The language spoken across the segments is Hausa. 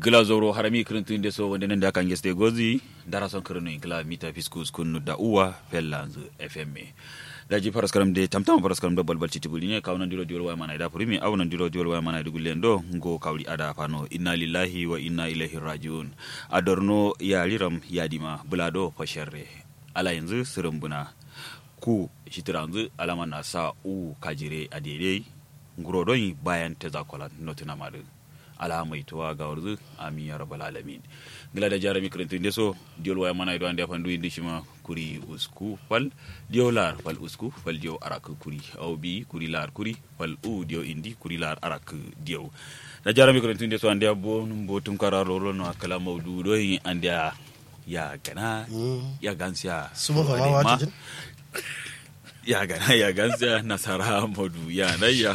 gila zoro harami kirintun de so wonde nan da kan geste gozi dara son kirinu gila mita fiskus kunu da uwa fellanzu fm da ji faras karam de tamtam faras karam do balbal ci tibuli ne kawnan diro diol way mana da purimi awnan diro diol way mana dugulle ndo ngo kawli ada fano inna lillahi wa inna ilaihi rajiun adorno ya liram yadima bulado fasharre ala yanzu sirimbuna ku shitiranzu alama na sa u kajire a daidai ngurodon bayan ta zakola notina madu ala mai tuwa ga warzu amin ya rabbal alamin gila da jarami kirintun deso diol waya mana ido ande fandu indi shima kuri usku fal dio lar fal usku fal dio arak kuri au bi kuri lar kuri fal u dio indi kuri lar arak dio da jarami kirintun deso ande bo bo tum kararo lo no akala maudu do ande ya gana ya gansiya Suma fa ma wajin? ya gana ya gansiya nasara modu ya na ya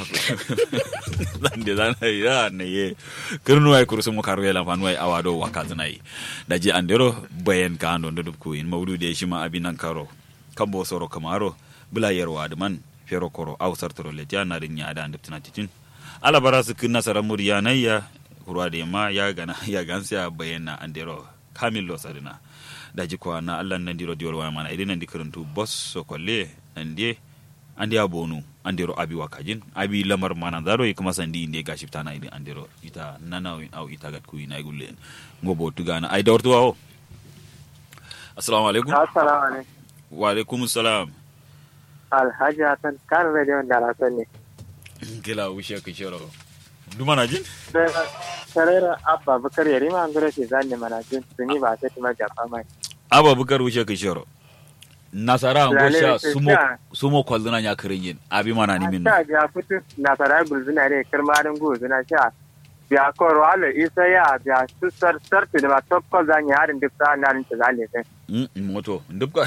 zande zana ya na ye kirnu ay kursu mu karu yala fanu ay awado wakazna yi da ji andero bayan ka ando ndo ku in maudu de shi ma abinan karo kambo soro kamaro bula yarwa da man fero koro aw sartoro le ya na rin ya da andiptina titin ala barasu kin nasara muriya na ya kurwa de ma ya gana ya gansiya bayan na andero kamil lo sarina da ji kwa na allah nan diro diwar waya mana idan nan di karantu boss so kolle nan die andi abonu andiro abi wakajin abi lamar mana zaro yi kuma sandi inde ga shifta na idan andiro ita nana win au ita gat kuyi na gulle ngobo tugana ai da wartu wawo assalamu alaikum Assalamu alaikum. wa alaikum assalam Alhaji Hassan kan rediyon da Hassan ne. kila wushe ka shiro duma na jin Sarera Abba Bukar ya rima an gura shi zanne mana jin tuni ba sai tuma jafa mai. aba bukar wushe ka shiro nasara ngo Lale, sha sai sumo sha. sumo kwalduna nya kirin yin abi mana ni min Ta ga fitu na fara gulzuna ne kirmarin gulzuna sha. Biya koro ala isa ya biya su sar sarfi da ba tokko zan yi harin duk sa'an narin ta zane sai. Mm, moto dubka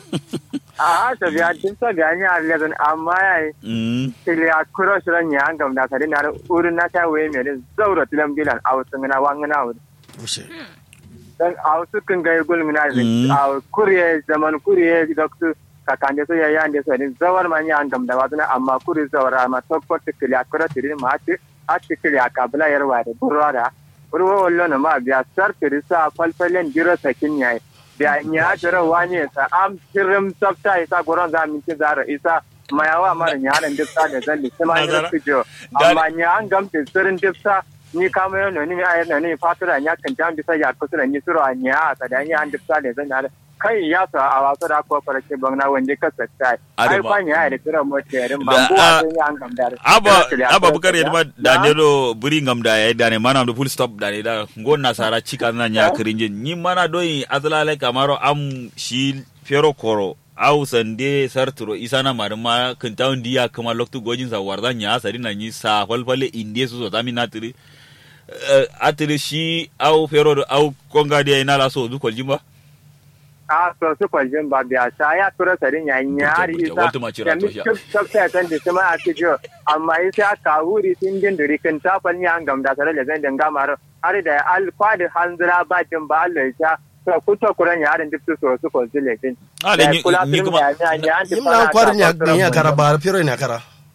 A haka biya duk sa ga ni a lezon amma ya yi mm kiliya kuro shirin ya hangam na sari na urin na ta waye mai zaura tilan bilan a wasu ngana wangana wuri. Wuce. dan a wasu kan ga gulmi na Mm. a kuriye zaman kuriye da su kakande so yaya ande so ni zawar man ya angam da waduna amma kuri zawar amma tokko tikili akura tiri ma ati ati tikili akabla yarwa da burwada urwo wallo na ma biya sar tiri sa falfalen jira sakin yayi biya nya jira wani sa am tirim sabta isa goron za min ci zara isa mayawa mara nya halan dipsa da zalli kuma Nazara. ni fijo Da- amma nya angam tin sirin dipsa ni kama yano ni ayar na ni fatura nya kan jam bisa ya kusura ni suro nya ta da nya an dipsa da zan yare kai ya sa a wasu da ko fara ke bangna wanda ka satta ai Adama. kwa nya da suro mo terin Da- ban bu a- a ya an gam da aba aba bukar yadda ma da ne do buri ngam da ya da ne mana do full stop da ne da ngon nasara chika na nya kirinje ni mana do yi azlale kamaro am shi fero koro au sande sarturo isana marma kintaun diya kama loktu gojin sa warda nya sari na ni sa falfale inde su so tami na tiri atiri shi au fero do au konga dia ina la so du koljimba a so su kwaljin ba biya sa ya tura sarin ya nyari Gurje, gurje, isa waltu ma cira to sha. sabta tan da kuma a cijo amma isa ka wuri tin din duri kan ta fal nya an gam da sare da zan danga maro har da alfa da hanzira ba din ba Allah ya to kuto kuran ya harin dipsu so su ko zile din Ah, da ni- ni kuma- Imlan kwarin ya ya kara ba firo ne kara.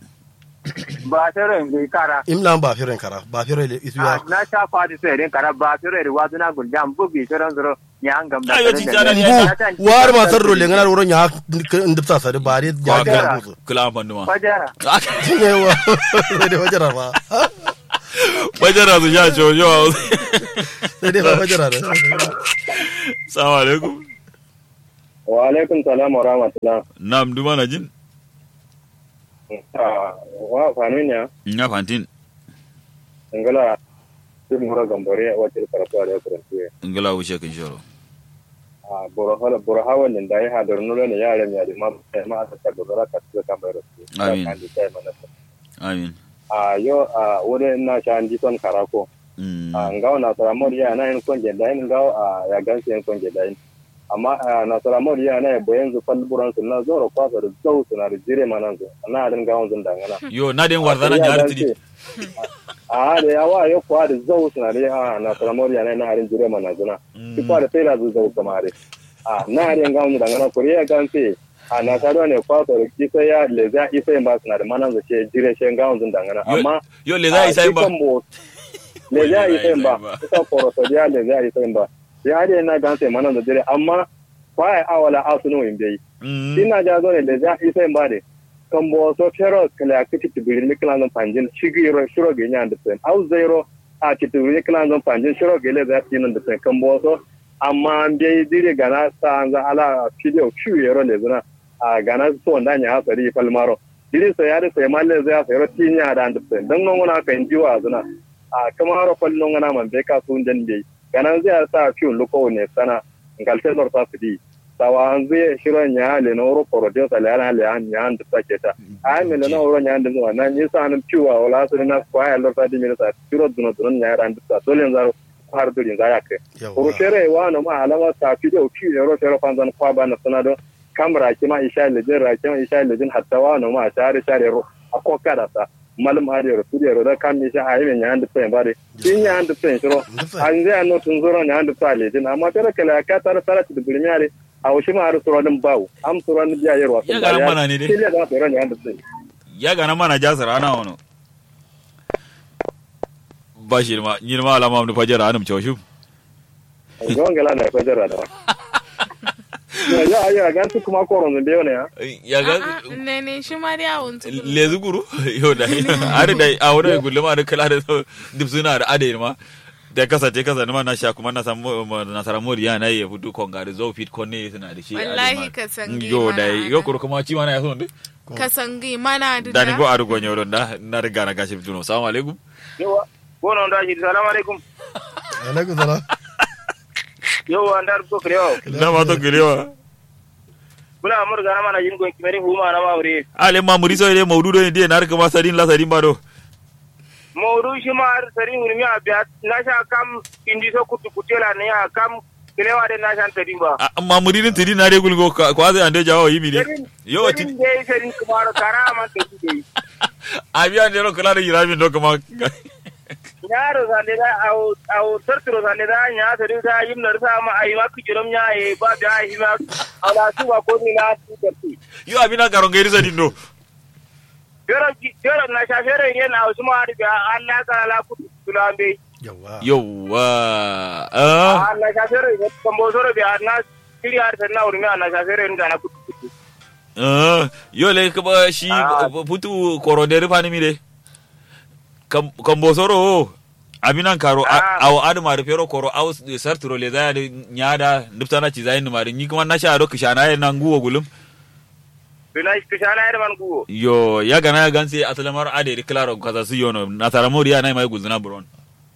ba tare ngi kara Imlan ba firo ne kara ba firo le isu ya. Ah, na sha fadi sai din kara ba tare da wazu na guljan bugi tare zuro ya an gam da Ayo, sare ci da jana zan- Ngu war ma sarro le ngana wurin ya ndipsa sa da ba dai ya Kwagara. ga buzu. kula panduma Fajara. Ne wa. Sai dai wajara ba. bajara su sha jojo Sai dai ba wajara da. salamu alaikum wa alaikum salam wa rahmatullah nam duma na jin Ah, wa fanunya nga fantin ngala sun mura gambare wacce karatuwa da karantu ngala wuce kan shoro a borohala borohawa ne da ya hadar nuna ne yaran ya da ma ma aka ta gobara ka su kan bayar su Amin. kan da sai mana amin a yo a wuri na sha an ji son karako Mm. a ngawo na sara mori ya na yin konje da yin ngawo a ya gansu yin konje da yin amma a na sara mori ya na ya bayan zu fal buran su na zoro kwasa da zau su na da jire manan su na adin gawon zun dangana yo na den warzana nyar tidi a da yawa yo kwa da zau su na da a na sara mori ya na na adin jire manan zuna Mm. ki kwa da sai da zu zau kamare a na adin gawon dangana kuriya gansu a na saro ne kwasa da kisa ya leza isa yin ba su na da manan su ce jire shi gawon zun dangana Yo- amma yo le za isa ba mo le za yi sai ba kusa koroso ya le za yi sai ba ya de na gan sai mana da dire amma kwai awala asunu in bai ina ja zo ne le za yi sai ba de kan bo so fero kala kiti tibirin ni kala non panjin shigi ro shiro ge nya da sen au zero a kiti tibirin kala non panjin shiro ge le za yi nan da sen kan bo so amma bai dire gana sa an za ala video chu yero le zuna a gana so ndanya hasari palmaro diri so yare so malle zai so ro tinya da and sen dan non na kan jiwa zuna a kama haro kwallon ngana man be ka sun jan be ganan zai sa fiu luko ne sana ngalte nor sa fidi sawa an zai shiro nya le no ro poro de sa le ana le an nya and ta keta ai me le no ro nya and no na ni sa an fiu wa wala so na kwa ya lor sa di me sa shiro duno duno nya and ta dole nzaro har dole nza ya ke ro shere wa no ma alama sa fi de fiu ro shere fanzan kwa ba na sana do kamra ki ma isha le jin ra ki ma isha le jin hatta wa no ma share share ro akoka da sa malum ari ro tudi ro da kam ni sha ayi men nyande pen bare tin nyande pen ro an zai no tun zoro nyande pale din amma tara kala ka tara tara ti bulmi ari a wushi ma ari suro din bawo am suro ni biya yarwa Ya ga mana ne dai. kile da suro nyande pen ya gana mana jasar ana wano ba shi ma ni ma alama mu fajar anum choshu gon gala na ko jara da ya ya ya gan tu kuma ko ron de ne ya ya ga ne ne shi ma dai awon tu lezu guru yo da are da a wurin gulle ma da kala da dip suna da ade ma da kasa te kasa ma na sha kuma na samu na sara moriya na ya fudu konga da zo fit konne suna da shi Wallahi ka san yo da mana yo ana. kuro kuma ci mana ya so ne ka sangi mana da da ni go aru gonyo don da na riga na gashi fituno assalamu alaikum yawa ko non da shi assalamu alaikum alaikum salam yawa andar ko krewo na ma to girewa bula amur ga mana yin gon kimeri huma na mawre ale ma muriso ile maududo ne dia na rika ma sadin la sadin ba do mawru shi ma har sari hurmi a biya na sha kam indi so kutu kutela ne ya kam kilewa de na sha tadin ba amma muridin tidi na regul go kwa zai ande jawo yimi ne yo ti Serin dai serin kuma kara man ta shi dai abiya ne ro kala da yiramin do kuma nyaro sande da au au tartiro sande da nya sari da yim nar sa ma ai ma kujiram nya e ba da ai ma ala su ba ko ni na su tarti yo abina garon gairi sadin do yoro yoro na sha fere yen au su ma da Allah ka la kutu tulambe yawa yauwa ah Allah sha fere ne kambo soro bi na kiri har sanna urmi Allah sha fere ni na kutu kutu ah yo le ka shi Ah. putu korodere fani mi de kam bosoro abinan karo Ah. aw aduma da fero koro aw sarturo le zaya nyada nuptana ci zayin mari ni kuma na sha do kishana ya nan guwo gulum bina kishana yar man guwo yo ya gana ya ganse asalamar ade claro kaza su yono na taramori ya nai mai gulzuna buron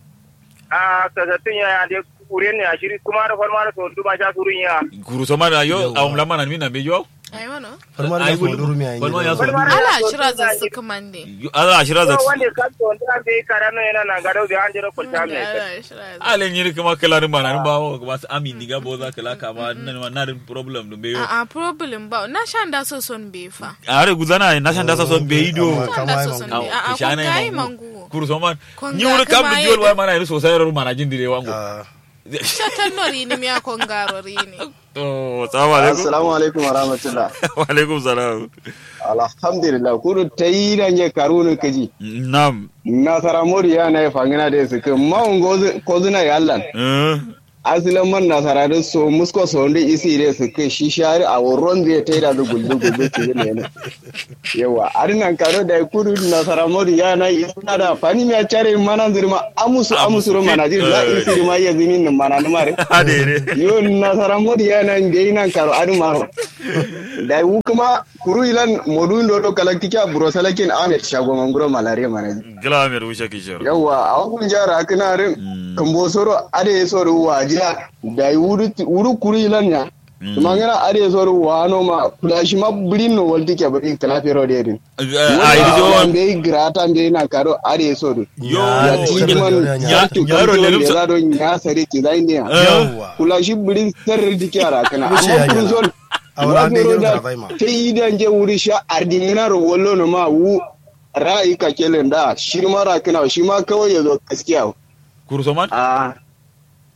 a kasatin ya ya de kuren ne a shiri kuma da farma da so duba sha surun ya kuru soma da yo Yauwa. awum lamana mi na bejo ai wano farmar Ai, ya gulum. so duru mi ayi Farmar ya so ne duru. ala shira za su kuma ne Yo, ala ashira za so wanda ka to wanda an bai kara no yana nan gado da an jira ko ta mai ala shira za ale nyiri kuma kala rin bana rin bawo kuma su ami diga bo za kala kama nan ma na rin problem dum beyo a a problem ba na shan da so son be fa are guzana na shan dasa son beyido Amma shan kama da ai so son mangu. be a a ko Kishana ya kai mangu. mangu kuru soman Konga ni wuri kam kuma bi ya jol da- wai mana yin sosai rar mana jin dire wango Ah, shatan nori ni miya kon garo rini to assalamu alaikum assalamu alaikum wa rahmatullah wa alaikum salam alhamdulillah kudu ta yi da nye karunu kaji nam nasara mori ya na ya fangina da su kan mawun kozuna ya allan eh asilan man nasara da so musko so wanda isi da su kai shi shari a wurin zai ta yi da gulbe gulbe ke ne ne yawa arinan karo da kudu nasara mori ya na isna da fani mai care mana zirma amusu amusu ro mana jir la isi ma ya zinin nan mana na mare ade ne yo nasara modi yana ngai nan karo adu maro da wu kuma kuru ilan modu ndo to kala kika buro salakin amet shago manguro malaria mana gila mer wuce kishir yawa a wakun jara kana rin kambo soro ade soro wajira da wuru wuru kuru ilan ya kuma ngana ade soro wano ma kulashi ma bulin no walti ke bari kala pero de din a yi jo be grata be na karo ade soro yo ya shirya timan da ya- ya tu yaro kan ne da lumsa- za don ya sare ki zai ne yawa kula shi birin sarri dike yara kana Wuce amma ya kun gyara. son A wala ne yau da da zai ma. ta yi da je wuri sha ardingina ro wallo no ma wu ra'ayi ka kelen da shi ma ra kana shi ma kawai ya zo gaskiya kuru soman a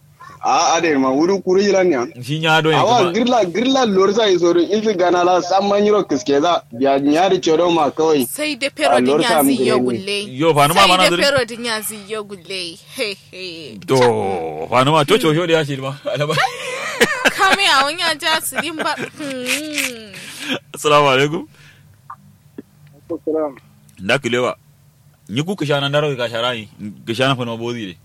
a ade ma wuri kuri yilan ya shi nya do awa kuma girla girla lorsa isoro isi gana la samman yiro kiske za biya nyari chodo ma kawai sai da pero din Allora ya sa mu ziyo gani. gulle yo fa ma mana sai da zuri pero din ya ziyo gulle he he to fa ma to cho da ya shi ma alaba kame a wani ja su din ba Hmm. assalamu alaikum da kilewa ni ku kishana ndaro ka sharai kishana fa no bozi de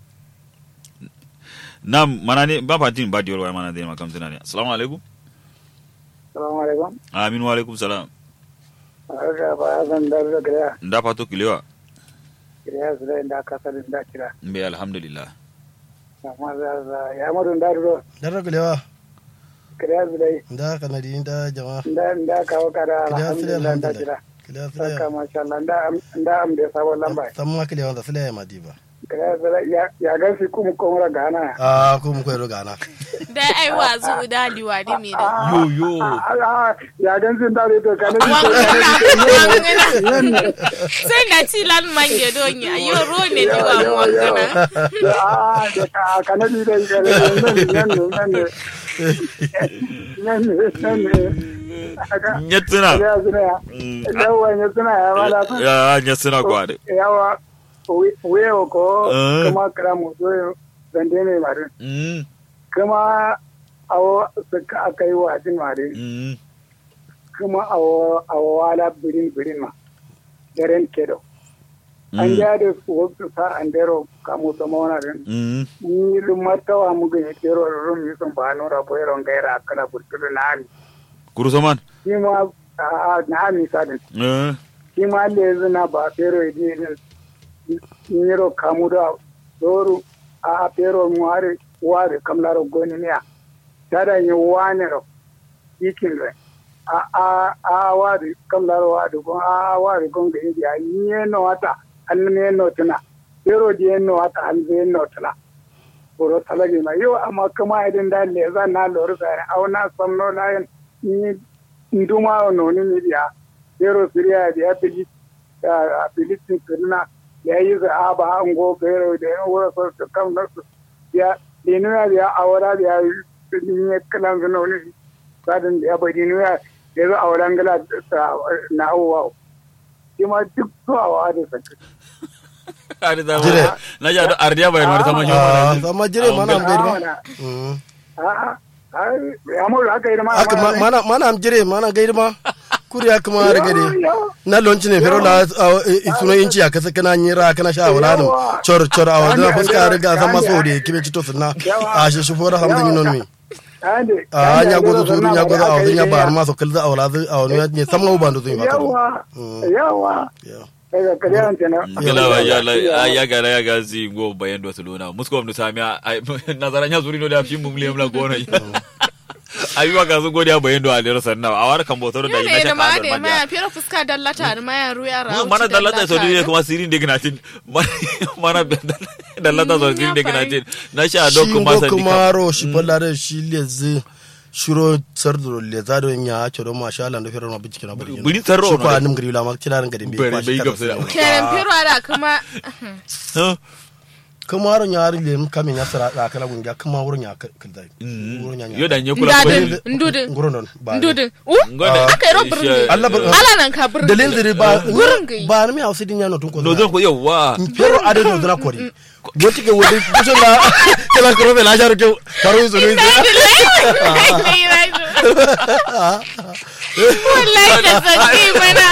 na mana ne ba fatin ba diyor wa mana de makam tana ne assalamu alaikum Assalamu alaikum. amin wa alaikum salam Aga ba zan da da gida. nda fato kilewa Kiriya su da inda kasar da kira. mbe alhamdulillah Amma za za ya mutu da do. dara kulewa Kiriya su da da kanadi da jama'a inda inda kawo kada Kiriya su da alhamdulillah da alhamdulillah kira. kulewa su Saka da masha Allah da da am da sabon lamba. san ma kulewa da sila ya madiba Kiriya su da ya ya ga su kuma kuma gana. a ko mu koyro gana da ai wazu da liwadi mi da yo yo Ah, ya gan sun da to kana wangana sai na ci lan mange donya yo ro ne di wa mu wangana Ah, da ka kana ni da ga nan nan nan nan nan nan nyatsina Kiriya su da Mm. yawa ya suna ya mala su ya nyatsina kwade yawa wewa ko Eh. kuma kira mutu zande ne mare mm kuma awo suka aka yi wa jin mare mm kuma awo awo wala birin birin ma daren kedo an ja da su wasu sa an dero kamu sama wani rin mm ni lumatawa mugun ya kero da rum yi sun ba nura boyeron gaira a kala burtulu na ami kurusoman shi ma a na ami sadin eh shi ma da yanzu na ba pero ya je niro kamu da doru a pero mu hari wari kamlaro goni niya tada yi wani ro ikin re a a a wari kamlaro wari gon a wari gon ga india nye no wata an ne no tuna pero je no wata an je no tuna boro talagi ma yo amma kuma idan da le za na lor sa au na samno layan ni nduma no ni ni dia pero siriya dia bili a filistin kirna ya yi za a ba an go pero da yan wura so su kan nasu ya dinuya da ya awara da ya yi ya kalan zana wani sadin da ya bai dinuya ya zo awaran gala na abubuwa shi ma duk zuwa da sake ari da Jire. na ja do ardiya bayan war sama a nyoma san ma jire mana am gaida Awana. Mm. a'a ya mu haka yi da ma aka ma- mana mana am jire mana gaida ma kuri aka ma da gade na lonci ne fero la isuno inci aka saka na nyira kana sha wala no chor chor awa da fuska riga san maso de kibe cito sunna a shi shi fora hamdan yinon mi a nya gozo suru nya gozo awa nya ba ma so kalza awla awa ne ne san ma ba ndo zai ba yawa yawa Yeah. daga kariyan kenan gila ba ya la ya ga ya ga zi go bayan do sulona musko mu sami nazara nya zuri no da fim mum lem la gona ayi wa ga zo godiya bayan do alero sanna a war kan botoro da yo ina ne ta da ma ka da ma ya fira fuska dallata da ma ya ruya ra mana dallata so dai kuma sirin de gnatin mana dallata so sirin de gnatin na sha do kuma shi sandi kuma ro shi ballare shi lezi shiro sarduro le zado nya choro ma sha Allah ndo fero ma bici na bari Buri sarro shi no ko de. anim gari la ma tilaran gari bi Bari kwa shi bai gamsu da kada mu. keren fira da kuma kuma ro nya ri le kame nya sara da kala gunga kuma wuro nya kaldai wuro nya nya yo da nye kula ko ndadin ndudin ngoro non ba ndudin u Ngode. aka yi ro birni Allah bar ala nan ka birni dalil diri ba Gurin gai. ba mi hausa din nya no tun ko no zan ko yawa pero ade no dra kori goti ke wodi kuso na kala kro be la jaru ke karo zo ni wallahi da zaki mana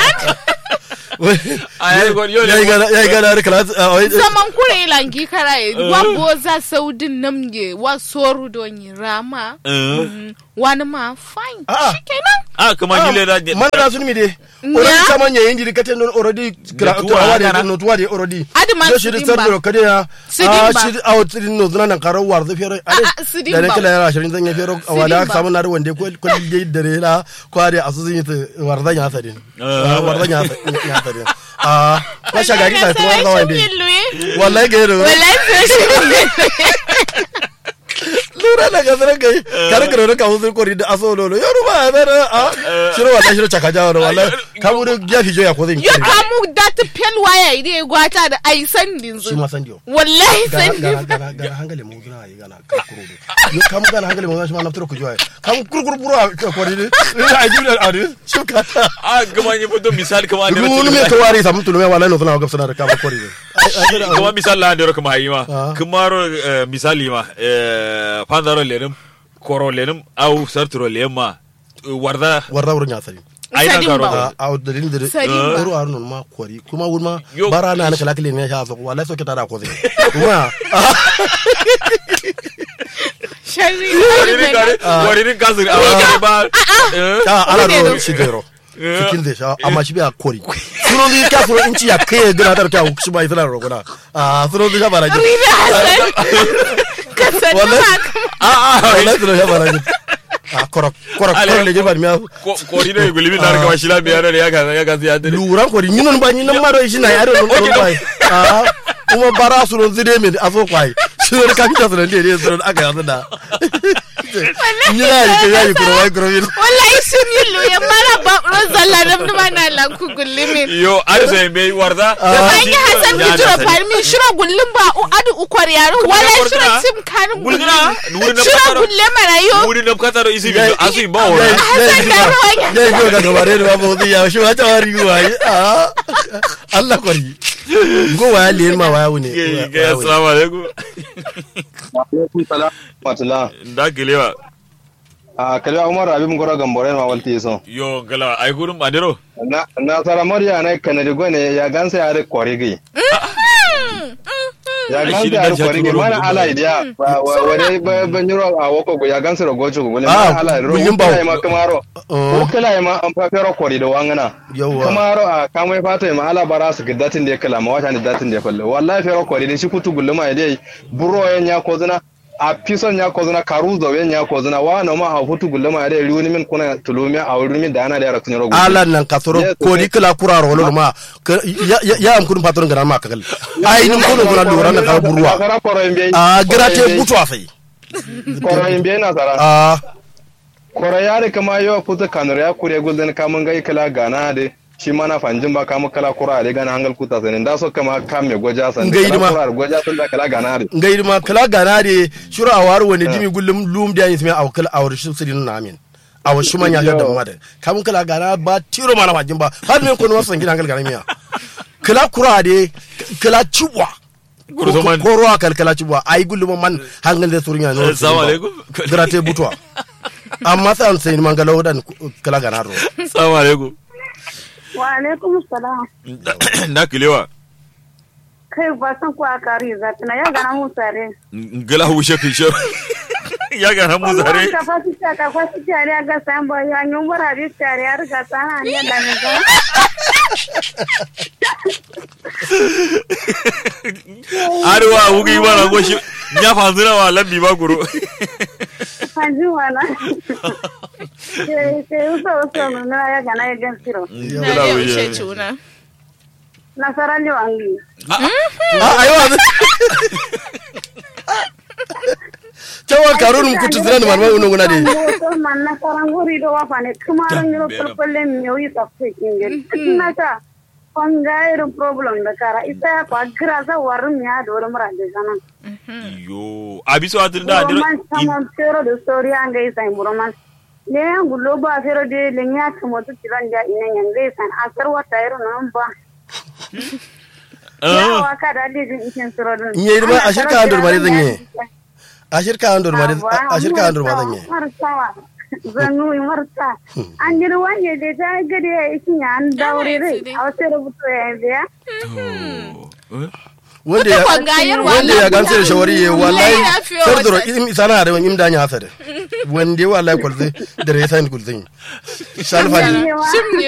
ai go yo yayi gana yayi gana kala saman kure langi karaye wa boza saudin namge wa soru donyi rama Mm, wani ma fine Ah. shikenan ah kuma ni le da man da sun mi de already sama nya indi kate non already kra tuwa to awade kana. no tuwa de already Adi man Yo shi sidin sar ba. do kade ya Sidin ah ba. shi out din no zuna nan karo war da fere ade ah, sidin da ne ba. kala yara shirin zan ya fere awada ba. samu na da wande ko ko de dare la ko ade asu zin yi war da nya sadin Ah. war da nya nya sadin ah ko shagari ta tuwa da wande Wallahi wallahi ga yaro sai shi lura da gasar kai kar ka rora ka husul kori da aso lolo yaro ba ya bere a shiro wallahi shiro chaka jawo wallahi kamu da ya fi joya ko zan yo kamu da ta pel waya ide gwata da ai sandin shi zu ma san dio wallahi gana sandin gana gana gana hangale mu gina yi gana ka kuro do yo kamu gana hangale mu shi ma naftaro ku joya kamu kurkur buru a ko ni ina ai jibla a ni shi ka ta a gama ni foto misali kama ne Duk me to wari samu tulume wala no tuna ga sana da kama kori ne kama misali la ndero kama hayi ma Ah. kumaro eh, misali ma eh, pandaro lenim koro lenim au sarturo lemma warda warra wurin ya sari ai nan Sadin karo ba. a a dalilin da Sari ba. ero arnon ma kori kuma wurma Yo. bara na na kala kile ne sha so wala so ke tada ko zai kuma sharri waririn kare waririn kasiri a wakare ba eh, ta ala Kuke ro da- shi dero Eh. cikin da sha amma shi biya kori suno di ka suno inci ya kai gina tar ka shi ba isra ro gona a suno di ka bara ji Rina Hassan ka sani Wallahi. ma ka a a wala suno ya bara ji a koro koro Ale- koro le je ba mi ko- kori ne gulimi na kama shila biya ne ya kan ya kan ya dare luran kori nyinon ba nyinon ma do shi na yaro non Okay, non ba a kuma bara suno zide min aso kwai suno ka mi ta suno de de suno aka yasa da nyina yi ke yayi kuro wai kuro yin wallahi sun yi luya mara ba rozalla nam numa na lanku gullimin yo ari so be warda an yi hasan mi jiro farmi shiro gullum ba u adu ukwar yaro wala shiro sim kanin Gulguna? Wuri na shiro fataro? gulle mara yo wuri na kataro isi bi asu imba yayi wora yayi da ruwan- yayi ko ga gabare da babu zai ya shi wata wari wai a Allah kwari go waya liyen ma waya wune Ge- ge assalamu alaikum alaikum salam matula da gelewa a kalwa umar abin gora gambore ma walti so yo gala ay gurum andero na na sara moriya na kanadi gone ya gansa ya re korigi ya Ai, gansa shi ne ya dan re korigi jaturo mana gudu. ala idiya ba wani ban yuro a woko go ya gansa ro gocho go le Ah, mana ala ro gulin bawo. kala ma kamaro Oh. ko kala ma an fa fero kori da wangana Yawwa. kamaro a kamai fata ma ala bara su gidatin da ya kala ma wata ne datin da ya falle wallahi fero kori da shi kutu gulluma dai buro yan ya ko zina a pison ya ko zina karu zo yan ya ko zina wa no ma a futu gulluma dai riuni min kuna tulumi a wurin min da ana da rakun ro ala nan ka soro Yes, ko di kala kura ro lo ma ka- ya ya- ya am kun patron gara ma kagal ai nin ko gura lura na ka burwa Nasara koro imbe. a grate butu afai Koro imbe nasara. a Koro yare kama yo kuta kanur ya kure gulden kamun gai kala gana de. Shi mana fanjin ba kamun kala kura de gana hangal kuta sanin da so kama kam me goja san. Ngai Kala ma. kura goja san da kala gana de. ngai ma kala gana de shuru a waru wani dimi gullum lum da yin a kala a wuri sirin na amin a wa shuma nya da ma da kamun kala gana ba tiro mana fajin ba har men ko no san gidan kala gana miya kala kura de kala ciwa Kurzo man. ko ruwa kalkala ciwa ai gullum man hangal da surin ya no Assalamu alaikum. grate butuwa amma sai an sai man galo dan kala gana ro assalamu alaikum Wa alaikum salam. da gelewa Kai ba san ko a kari za ta na ya gana mu sare. gala wushe kin shor ya ga na mu zare Ka fa su ta ka fa su ta ya ga san ba ya nyun bara bi ta ya riga ta na ne da ne ga. arwa wugi bara go shi nya fanzuna wa lambi ba guru Hanji wala. Ke ke uso uso mun na ya gana ya gan siro. na Gala da wuya. ushe tuna Na sara li wangi. a ayo wa cewa karun kutu zinan marmai uno guna de To man na sara ngori do wa fa ne kuma ran yoro perpelle mi o yi ta fe kingel. Na ta Kongairu problem da kara ita ya kwa gira za warin ya da wurin mura da zanen. yo abiso atin da andero Roman tamam fero de story anga isan roman. Le yangu lobo a fero de le nya kamo tu tiran da ina yanga isan asar wata yaro nan ba. Ya waka da le jin ikin suro dun. Nye irma a shirka an durmare zan yi. a shirka an durmare a shirka an durmare zan yi Marsawa. Zanu marsa. An jira wanye de ta gade ya ikin ya an daure rai. A wasu rubutu ya yi biya. wanda ya kwangayar wanda ya gamsu da shawari ya wallahi Wallahi ya fiye sardoro wata- im sana da wani imda nya hasada wanda ya wallahi kwalze da rai sani kulzin shalfani Cewa- Shim